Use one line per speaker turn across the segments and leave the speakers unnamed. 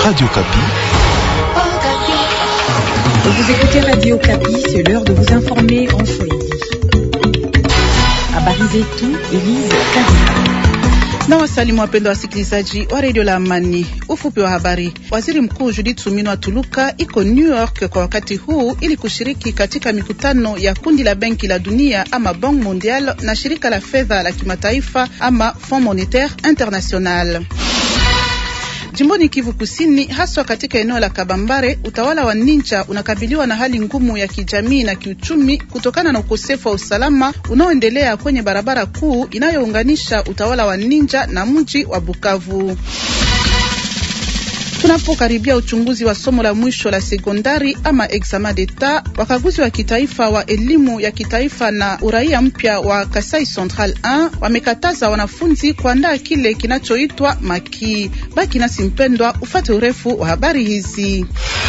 Radio Kapi.
Vous écoutez Radio Kapi, c'est l'heure de vous informer en Swahili. Habari zetu, Elise Kazika.
Na wasalimu wapendwa wasikilizaji wa redio la Amani. Ufupi wa habari. Waziri Mkuu Judith Suminwa Tuluka iko New York kwa wakati huu ili kushiriki katika mikutano ya kundi la benki la dunia ama Bank Mondial na shirika la fedha la kimataifa ama Fond Monetaire International. Jimboni Kivu Kusini, haswa katika eneo la Kabambare, utawala wa Ninja unakabiliwa na hali ngumu ya kijamii na kiuchumi kutokana na ukosefu wa usalama unaoendelea kwenye barabara kuu inayounganisha utawala wa Ninja na mji wa Bukavu. Tunapokaribia uchunguzi wa somo la mwisho la sekondari ama examen d'etat, wakaguzi wa kitaifa wa elimu ya kitaifa na uraia mpya wa Kasai Central 1 wamekataza wanafunzi kuandaa kile kinachoitwa maki. Baki nasi mpendwa, ufate urefu wa habari hizi.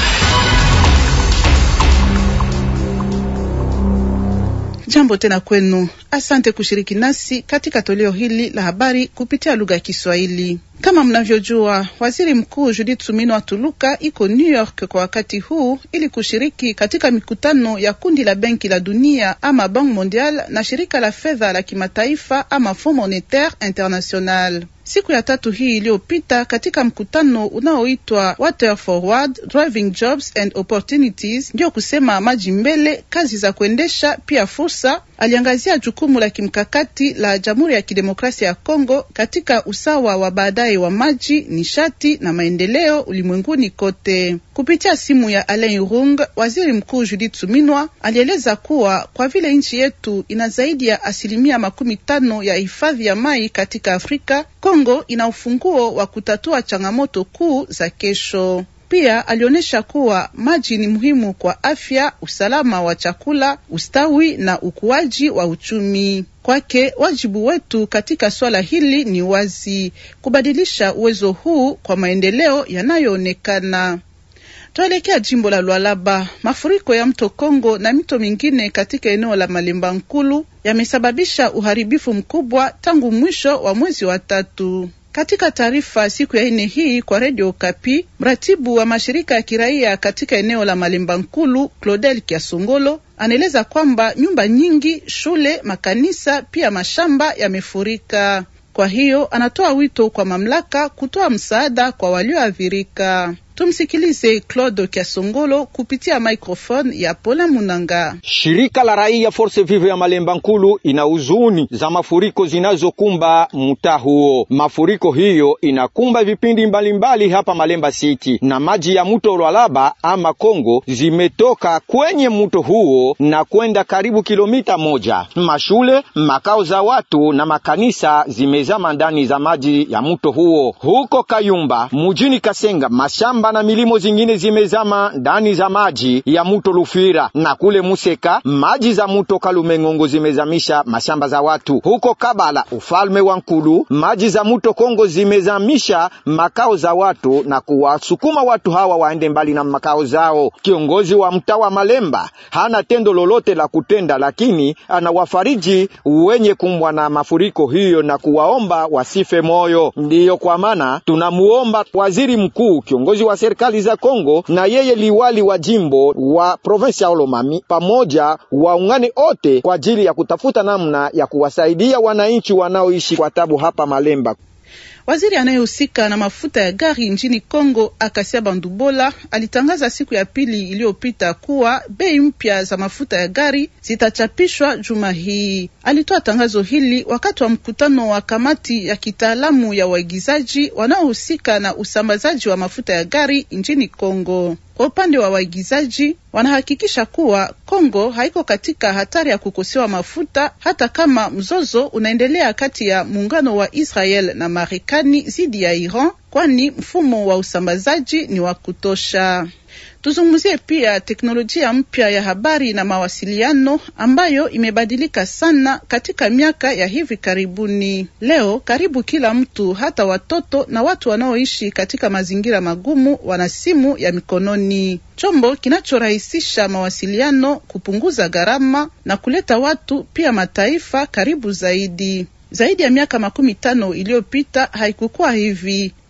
Jambo tena kwenu, asante kushiriki nasi katika toleo hili la habari kupitia lugha ya Kiswahili. Kama mnavyojua, waziri mkuu Judith Suminwa Tuluka iko New York kwa wakati huu ili kushiriki katika mikutano ya kundi la benki la dunia ama Bank Mondial na shirika la fedha la kimataifa ama Fond Monetaire International. Siku ya tatu hii iliyopita, katika mkutano unaoitwa Water Forward Driving Jobs and Opportunities, ndio kusema maji mbele, kazi za kuendesha pia fursa, aliangazia jukumu la kimkakati la Jamhuri ya Kidemokrasia ya Kongo katika usawa wa baadaye wa maji, nishati na maendeleo ulimwenguni kote. Kupitia simu ya Alain Rung, waziri mkuu Judith Suminwa alieleza kuwa kwa vile nchi yetu ina zaidi ya asilimia makumi tano ya hifadhi ya mai katika Afrika, Kongo ina ufunguo wa kutatua changamoto kuu za kesho. Pia alionyesha kuwa maji ni muhimu kwa afya, usalama wa chakula, ustawi na ukuaji wa uchumi. Kwake wajibu wetu katika swala hili ni wazi, kubadilisha uwezo huu kwa maendeleo yanayoonekana. Tuelekea jimbo la Lualaba. Mafuriko ya mto Kongo na mito mingine katika eneo la Malemba Nkulu yamesababisha uharibifu mkubwa tangu mwisho wa mwezi wa tatu. Katika taarifa siku ya ine hii kwa redio Okapi, mratibu wa mashirika ya kiraia katika eneo la Malemba Nkulu, Claudel Kiasongolo, anaeleza kwamba nyumba nyingi, shule, makanisa pia mashamba yamefurika. Kwa hiyo anatoa wito kwa mamlaka kutoa msaada kwa walioathirika. Tumsikilize Claude Kiasongolo kupitia microphone ya Pola Munanga.
Shirika la raia Force Vive ya Malemba Nkulu ina huzuni za mafuriko zinazokumba mtaa huo. Mafuriko hiyo inakumba vipindi mbalimbali mbali hapa Malemba City, na maji ya mto Lwalaba ama Kongo zimetoka kwenye mto huo na kwenda karibu kilomita moja. Mashule, makao za watu na makanisa zimezama ndani za maji ya mto huo. Huko Kayumba mjini Kasenga mashamba na milimo zingine zimezama ndani za maji ya mto Lufira, na kule Museka maji za mto Kalumengongo zimezamisha mashamba za watu. Huko Kabala, ufalme wa Nkulu, maji za mto Kongo zimezamisha makao za watu na kuwasukuma watu hawa waende mbali na makao zao. Kiongozi wa mtaa wa Malemba hana tendo lolote la kutenda, lakini anawafariji wenye kumbwa na mafuriko hiyo na kuwaomba wasife moyo. Ndiyo kwa maana tunamuomba waziri mkuu, kiongozi wa serikali za Kongo na yeye liwali wa jimbo wa provinsi ya Olomami pamoja waungane ote kwa ajili ya kutafuta namna ya kuwasaidia wananchi wanaoishi kwa tabu hapa Malemba.
Waziri anayehusika na mafuta ya gari nchini Kongo, Akasia Bandubola, alitangaza siku ya pili iliyopita kuwa bei mpya za mafuta ya gari zitachapishwa juma hii. Alitoa tangazo hili wakati wa mkutano wa kamati ya kitaalamu ya waigizaji wanaohusika na usambazaji wa mafuta ya gari nchini Kongo. Kwa upande wa waigizaji wanahakikisha kuwa Kongo haiko katika hatari ya kukosewa mafuta hata kama mzozo unaendelea kati ya muungano wa Israel na Marekani dhidi ya Iran, kwani mfumo wa usambazaji ni wa kutosha. Tuzungumzie pia teknolojia mpya ya habari na mawasiliano ambayo imebadilika sana katika miaka ya hivi karibuni. Leo karibu kila mtu, hata watoto na watu wanaoishi katika mazingira magumu, wana simu ya mikononi, chombo kinachorahisisha mawasiliano, kupunguza gharama na kuleta watu pia mataifa karibu zaidi. Zaidi ya miaka makumi tano iliyopita haikukuwa hivi.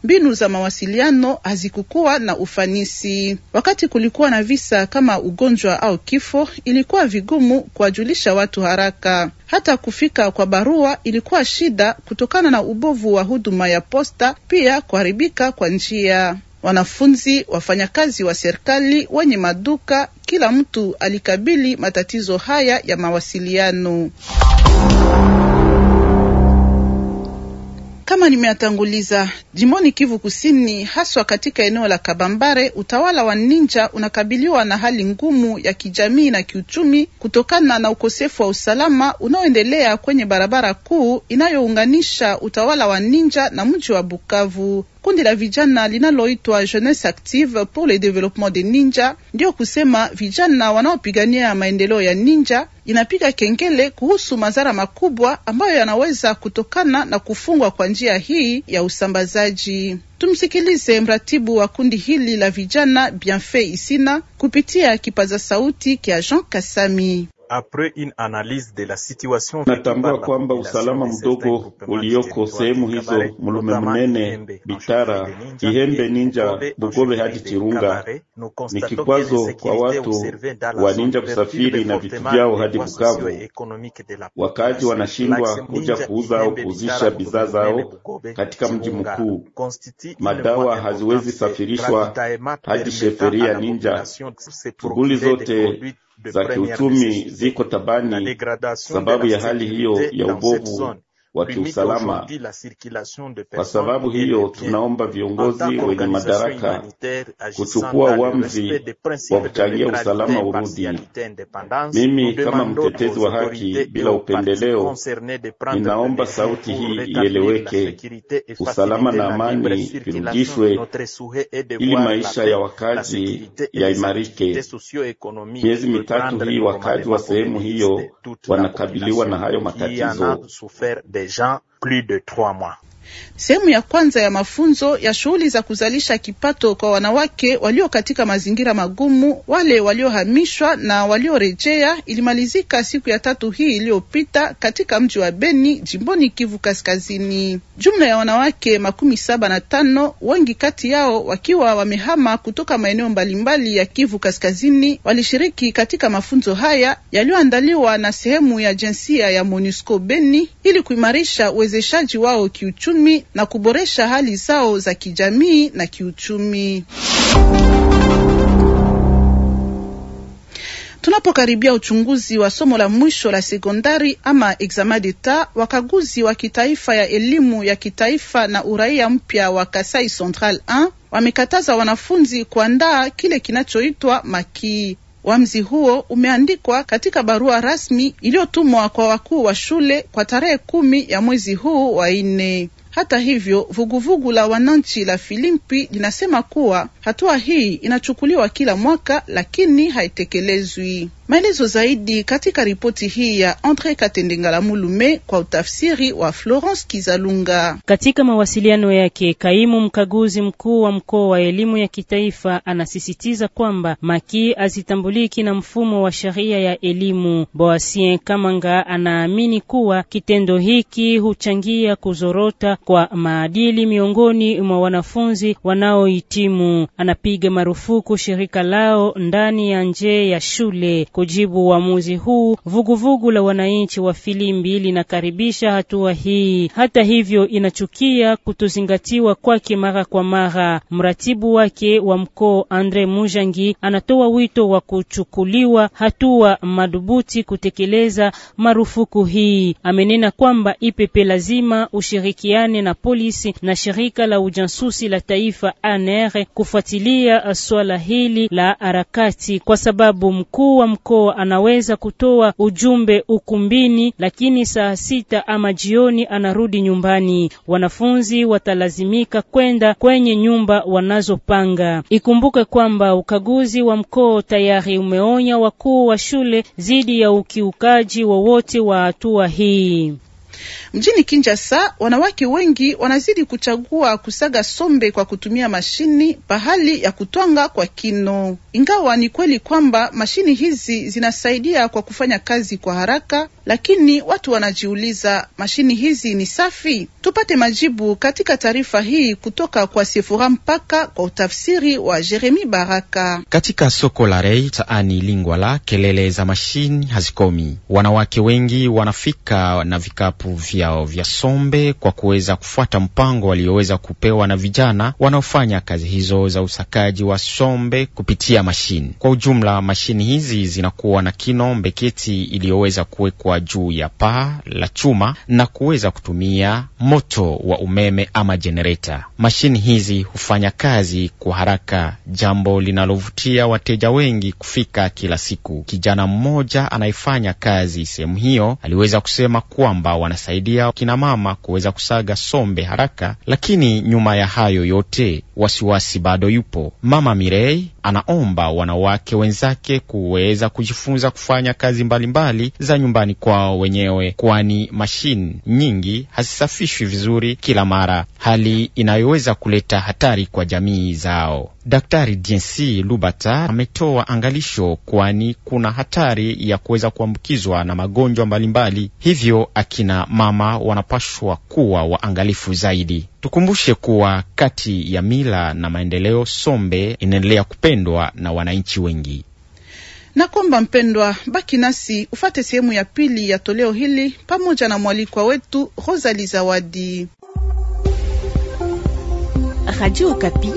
mbinu za mawasiliano hazikukuwa na ufanisi. Wakati kulikuwa na visa kama ugonjwa au kifo, ilikuwa vigumu kuwajulisha watu haraka. Hata kufika kwa barua ilikuwa shida kutokana na ubovu wa huduma ya posta, pia kuharibika kwa njia. Wanafunzi, wafanyakazi wa serikali, wenye maduka, kila mtu alikabili matatizo haya ya mawasiliano. Kama nimeatanguliza jimboni Kivu Kusini, haswa katika eneo la Kabambare, utawala wa Ninja unakabiliwa na hali ngumu ya kijamii na kiuchumi kutokana na ukosefu wa usalama unaoendelea kwenye barabara kuu inayounganisha utawala wa Ninja na mji wa Bukavu. Kundi la vijana linaloitwa Jeunesse Active pour le Développement de Ninja, ndio kusema vijana wanaopigania maendeleo ya Ninja, inapiga kengele kuhusu madhara makubwa ambayo yanaweza kutokana na kufungwa kwa njia hii ya usambazaji. Tumsikilize mratibu wa kundi hili la vijana Bienfait Isina kupitia kipaza sauti kya Jean Kasami.
Natambua kwamba usalama mdogo ulioko sehemu hizo Mulume Munene, Bitara, Kihembe, Ninja, Bugobe hadi Chirunga ni kikwazo kwa watu wa Ninja kusafiri na vitu vyao hadi Bukavu. Wakaaji wanashindwa kuja kuuza au kuuzisha bidhaa zao katika mji mkuu. Madawa haziwezi safirishwa hadi sheferia Ninja. Shughuli zote za kiuchumi ziko tabani sababu ya hali hiyo ya ubovu wa kiusalama. Kwa sababu hiyo, tunaomba viongozi wenye madaraka kuchukua uamuzi wa kuchangia usalama urudi. Mimi kama mtetezi wa haki bila upendeleo, ninaomba sauti hii ieleweke, usalama na amani virudishwe, ili maisha ya wakazi yaimarike. Miezi mitatu hii wakazi wa sehemu hiyo wanakabiliwa na hayo matatizo.
Sehemu ya kwanza ya mafunzo ya shughuli za kuzalisha kipato kwa wanawake walio katika mazingira magumu, wale waliohamishwa na waliorejea, ilimalizika siku ya tatu hii iliyopita katika mji wa Beni, jimboni Kivu Kaskazini. Jumla ya wanawake makumi saba na tano, wengi kati yao wakiwa wamehama kutoka maeneo mbalimbali ya Kivu Kaskazini, walishiriki katika mafunzo haya yaliyoandaliwa na sehemu ya jinsia ya MONUSCO Beni ili kuimarisha uwezeshaji wao kiuchumi na kuboresha hali zao za kijamii na kiuchumi. Tunapokaribia uchunguzi wa somo la mwisho la sekondari ama examen d'etat, wakaguzi wa kitaifa ya elimu ya kitaifa na uraia mpya wa Kasai Central 1 wamekataza wanafunzi kuandaa kile kinachoitwa makii. Uamuzi huo umeandikwa katika barua rasmi iliyotumwa kwa wakuu wa shule kwa tarehe kumi ya mwezi huu wa nne. Hata hivyo, vuguvugu la wananchi la Filimpi linasema kuwa hatua hii inachukuliwa kila mwaka lakini haitekelezwi. Maelezo zaidi katika ripoti hii ya Andre Katendengala Mulume kwa utafsiri wa Florence Kizalunga.
Katika mawasiliano yake, kaimu mkaguzi mkuu wa mkoa wa elimu ya kitaifa anasisitiza kwamba maki hazitambuliki na mfumo wa sheria ya elimu. Boasien Kamanga anaamini kuwa kitendo hiki huchangia kuzorota kwa maadili miongoni mwa wanafunzi wanaohitimu. Anapiga marufuku shirika lao ndani ya nje ya shule. Kujibu uamuzi huu, vuguvugu vugu la wananchi wa Filimbi linakaribisha hatua hii. Hata hivyo, inachukia kutozingatiwa kwake mara kwa mara. Mratibu wake wa mkoa Andre Mujangi anatoa wito wa kuchukuliwa hatua madhubuti kutekeleza marufuku hii. Amenena kwamba IPP lazima ushirikiane na polisi na shirika la ujasusi la taifa ANR kufuatilia swala hili la harakati, kwa sababu mkuu wa mkoa anaweza kutoa ujumbe ukumbini, lakini saa sita ama jioni anarudi nyumbani. Wanafunzi watalazimika kwenda kwenye nyumba wanazopanga. Ikumbuke kwamba ukaguzi wa mkoa tayari umeonya wakuu wa shule dhidi ya ukiukaji wowote wa hatua hii.
Mjini Kinshasa, wanawake wengi wanazidi kuchagua kusaga sombe kwa kutumia mashini pahali ya kutwanga kwa kino. Ingawa ni kweli kwamba mashini hizi zinasaidia kwa kufanya kazi kwa haraka, lakini watu wanajiuliza mashini hizi ni safi? Tupate majibu katika taarifa hii kutoka kwa Sefura Mpaka kwa utafsiri wa Jeremi Baraka.
Katika soko la Rei taani Lingwala, kelele za mashini hazikomi. Wanawake wengi wanafika na vikapu vyao vya sombe kwa kuweza kufuata mpango walioweza kupewa na vijana wanaofanya kazi hizo za usakaji wa sombe kupitia mashini. Kwa ujumla, mashini hizi zinakuwa na kino mbeketi iliyoweza kuwekwa juu ya paa la chuma na kuweza kutumia moto wa umeme ama jenereta. Mashini hizi hufanya kazi kwa haraka, jambo linalovutia wateja wengi kufika kila siku. Kijana mmoja anayefanya kazi sehemu hiyo aliweza kusema kwamba wanasaidia kina mama kuweza kusaga sombe haraka, lakini nyuma ya hayo yote wasiwasi bado yupo. Mama Mirei anaomba wanawake wenzake kuweza kujifunza kufanya kazi mbalimbali mbali za nyumbani kwao wenyewe, kwani mashine nyingi hazisafishwi vizuri kila mara, hali inayoweza kuleta hatari kwa jamii zao. Daktari Jensi Lubata ametoa angalisho, kwani kuna hatari ya kuweza kuambukizwa na magonjwa mbalimbali, hivyo akina mama wanapashwa kuwa waangalifu zaidi. Tukumbushe kuwa kati ya mila na maendeleo, sombe inaendelea kupendwa na wananchi wengi
na kwamba mpendwa, baki nasi ufate sehemu ya pili ya toleo hili pamoja na mwalikwa wetu Rosali Zawadi.
Radio Okapi,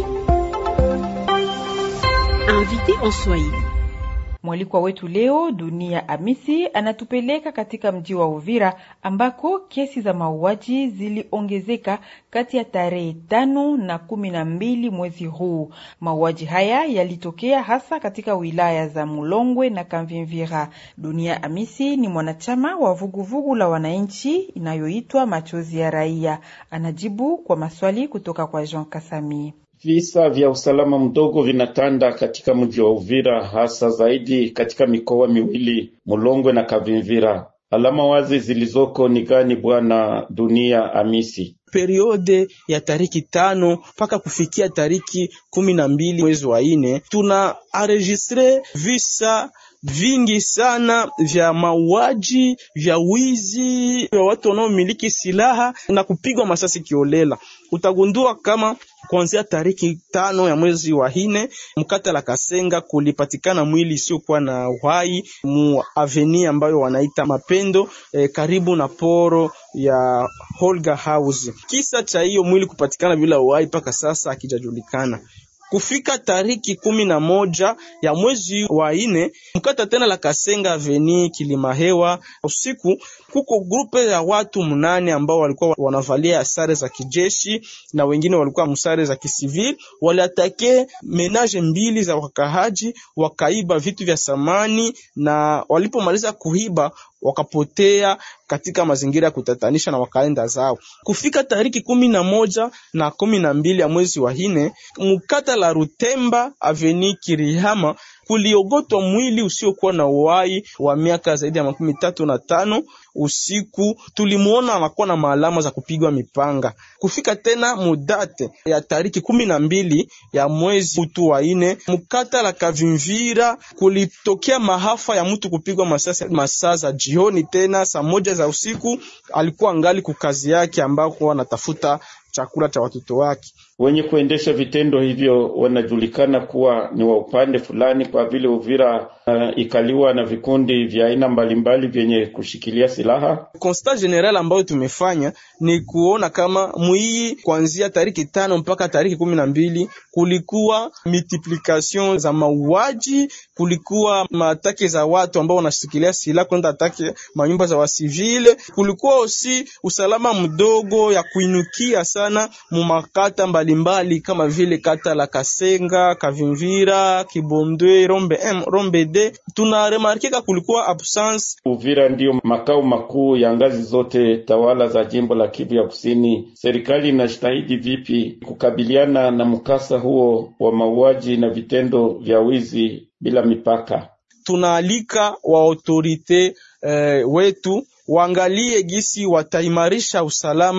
invité en Swahili.
Mwalikwa wetu leo Dunia Amisi anatupeleka katika mji wa Uvira ambako kesi za mauaji ziliongezeka kati ya tarehe tano na kumi na mbili mwezi huu. Mauaji haya yalitokea hasa katika wilaya za Mulongwe na Kamvimvira. Dunia Amisi ni mwanachama wa vuguvugu la wananchi inayoitwa Machozi ya Raia. Anajibu kwa maswali kutoka kwa Jean Kasami.
Visa vya usalama mdogo vinatanda katika mji wa Uvira, hasa zaidi katika mikoa miwili Mulongwe na Kavimvira. Alama wazi zilizoko ni gani, bwana Dunia Amisi?
Periode ya tariki tano mpaka kufikia tariki kumi na mbili mwezi wa ine tuna enregistre visa vingi sana vya mauaji, vya wizi, vya watu wanaomiliki silaha na kupigwa masasi kiolela. Utagundua kama kuanzia tariki tano ya mwezi wa hine mkata la Kasenga kulipatikana mwili isiyokuwa na uhai mu aveni ambayo wanaita Mapendo eh, karibu na poro ya Holga House. Kisa cha hiyo mwili kupatikana bila uhai mpaka sasa akijajulikana kufika tariki kumi na moja ya mwezi wa ine mkata tena la Kasenga aveni Kilimahewa, usiku kuko grupe ya watu mnane ambao walikuwa wanavalia sare za kijeshi na wengine walikuwa msare za kisivili, waliatake menage mbili za wakahaji, wakaiba vitu vya samani, na walipomaliza kuiba wakapotea katika mazingira ya kutatanisha na wakaenda zao. Kufika tariki kumi na moja na kumi na mbili ya mwezi wa hine mkata la Rutemba aveni Kirihama kuliogotwa mwili usiokuwa na uhai wa miaka zaidi ya makumi tatu na tano. Usiku tulimuona anakuwa na maalama za kupigwa mipanga. Kufika tena mudate ya tariki kumi na mbili ya mwezi utu wa ine mkata la Kavimvira kulitokea mahafa ya mtu kupigwa masasi masaa za jioni, tena saa moja za usiku. Alikuwa ngali kukazi yake ambako anatafuta chakula cha watoto wake.
Wenye kuendesha vitendo hivyo wanajulikana kuwa ni wa upande fulani, kwa vile Uvira uh, ikaliwa na vikundi vya aina mbalimbali vyenye kushikilia silaha.
Constat general ambayo tumefanya ni kuona kama mwii kuanzia tariki tano mpaka tariki kumi na mbili kulikuwa multiplication za mauaji, kulikuwa maatake za watu ambao wanashikilia silaha kwenda atake manyumba za wasivile, kulikuwa osi usalama mdogo ya kuinukia sana mumakata mbalimbali kama vile kata la Kasenga, Kavimvira, Kibondwe, Rombe M, Rombe D. Tuna remarkika kulikuwa absence.
Uvira ndiyo makao makuu ya ngazi zote tawala za jimbo la Kivu ya Kusini. Serikali inajitahidi vipi kukabiliana na mkasa huo wa mauaji na vitendo vya wizi bila mipaka?
Tunaalika wa autorite eh, wetu waangalie gisi wataimarisha usalama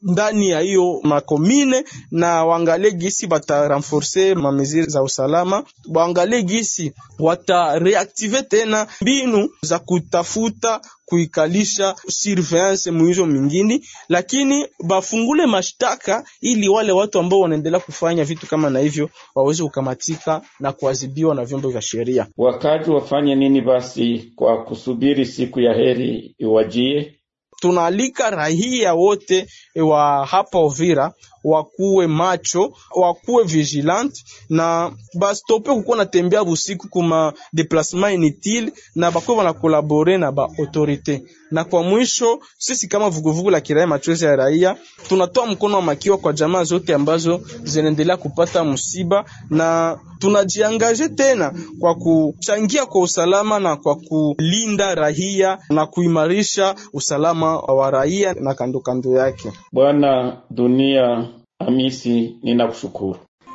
ndani ya hiyo makomine na waangalie gisi bata renforce mameziri za usalama, waangalie gisi wata reactive tena mbinu za kutafuta kuikalisha surveillance mwizo mingine, lakini bafungule mashtaka ili wale watu ambao wanaendelea kufanya vitu kama na hivyo waweze kukamatika na kuadhibiwa na vyombo vya sheria.
Wakazi wafanye nini basi kwa kusubiri siku ya heri iwajie?
Tunaalika raia wote wa hapa Uvira wakuwe macho, wakuwe vigilant na bastope kukuwa natembea busiku kuma deplasement inutile na bakuwe banakolabore na ba autorite. Na kwa mwisho, sisi kama vuguvugu la kiraia machozi ya raia tunatoa mkono wa makiwa kwa jamaa zote ambazo zinaendelea kupata msiba, na tunajiangaje tena kwa kuchangia kwa usalama na kwa kulinda raia na kuimarisha usalama wa raia na kando kando yake.
Bwana Dunia Hamisi, ninakushukuru.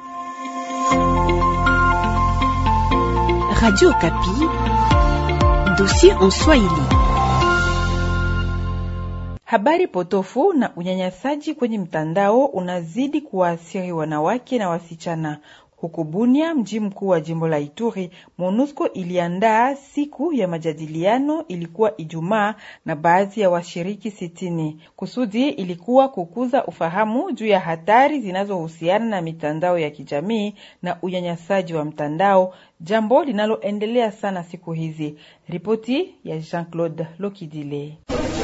Radio Kapi, dossier en Swahili.
Habari potofu na unyanyasaji kwenye mtandao unazidi kuwaathiri wanawake na wasichana. Huko Bunia, mji mkuu wa jimbo la Ituri, MONUSCO iliandaa siku ya majadiliano, ilikuwa Ijumaa, na baadhi ya washiriki sitini. Kusudi ilikuwa kukuza ufahamu juu ya hatari zinazohusiana na mitandao ya kijamii na unyanyasaji wa mtandao, jambo linaloendelea sana siku hizi. Ripoti ya Jean-Claude Lokidile.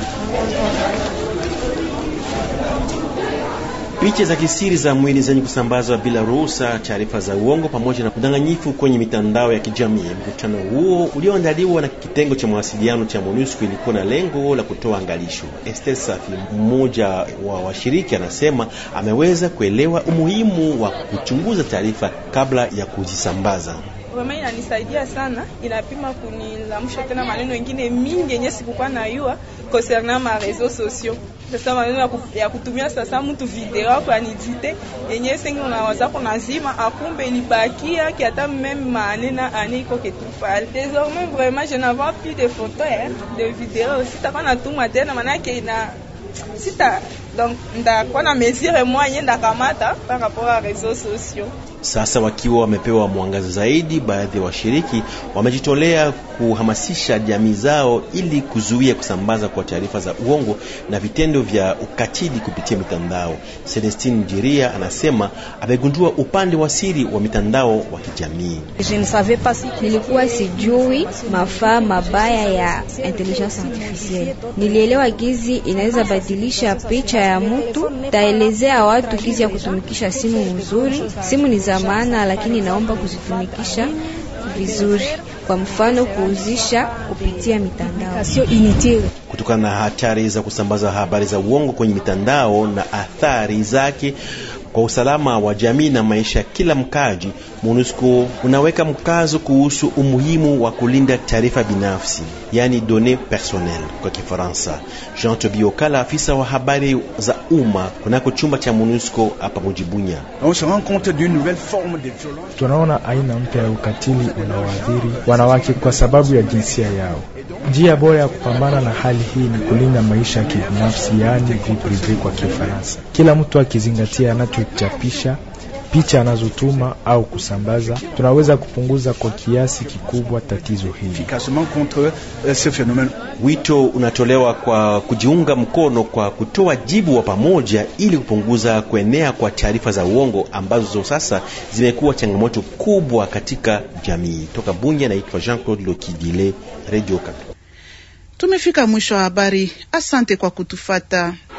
Picha za kisiri za mwili zenye kusambazwa bila ruhusa, taarifa za uongo pamoja na udanganyifu kwenye mitandao ya kijamii. Mkutano huo ulioandaliwa na kitengo cha mawasiliano cha MONUSCO ilikuwa na lengo la kutoa angalisho. Esther Safi, mmoja wa washiriki, anasema ameweza kuelewa umuhimu wa kuchunguza taarifa kabla ya kuzisambaza.
Vraiment inanisaidia sana, inapima kunilamusha tena maneno mengine mingi yenye sikukuwa nayua concernant ma réseaux sociaux. Sasa maneno ya kutumia sasa mtu video kwa nidite yenye sengi unawaza kuna zima akumbe ilibakia ki hata même manena ane iko ketu pale. Désormais vraiment je n'avais plus de photos hein, de vidéos. Sitakuwa natuma tena manake ina sita donc ndakuwa na mesure moyen ndakamata par rapport à réseaux sociaux.
Sasa wakiwa wamepewa mwangaza zaidi, baadhi ya wa washiriki wamejitolea kuhamasisha jamii zao ili kuzuia kusambaza kwa taarifa za uongo na vitendo vya ukatili kupitia mitandao. Celestine Jiria anasema amegundua upande wa siri wa mitandao wa kijamii.
Nilikuwa sijui mafaa mabaya ya intelligence artificielle. Nilielewa gizi inaweza badilisha picha ya mtu, taelezea watu gizi ya kutumikisha simu mzuri. Simu ni za maana, lakini naomba kuzitumikisha vizuri. Kwa mfano, kuuzisha kupitia mitandao.
Kutokana na hatari za kusambaza habari za uongo kwenye mitandao na athari zake kwa usalama wa jamii na maisha ya kila mkaji, MONUSCO unaweka mkazo kuhusu umuhimu wa kulinda taarifa binafsi, yani données personnelles kwa Kifaransa. Jean Tobiokala, afisa wa habari za umma kunako chumba cha MONUSCO hapa Mujibunya:
tunaona aina mpya ya ukatili unaoathiri wanawake kwa sababu ya jinsia yao. Njia bora ya kupambana na hali hii ni kulinda maisha ya kibinafsi, yaani vie privee kwa Kifaransa. Kila mtu akizingatia anachochapisha picha anazotuma au kusambaza, tunaweza kupunguza kwa kiasi kikubwa tatizo hili.
Wito unatolewa kwa kujiunga mkono kwa kutoa jibu wa pamoja ili kupunguza kuenea kwa taarifa za uongo ambazo sasa zimekuwa changamoto kubwa katika jamii. Toka Bunya, naitwa Jean-Claude Lokidile, Radio Kapi.
Tumefika mwisho wa habari. Asante kwa kutufata.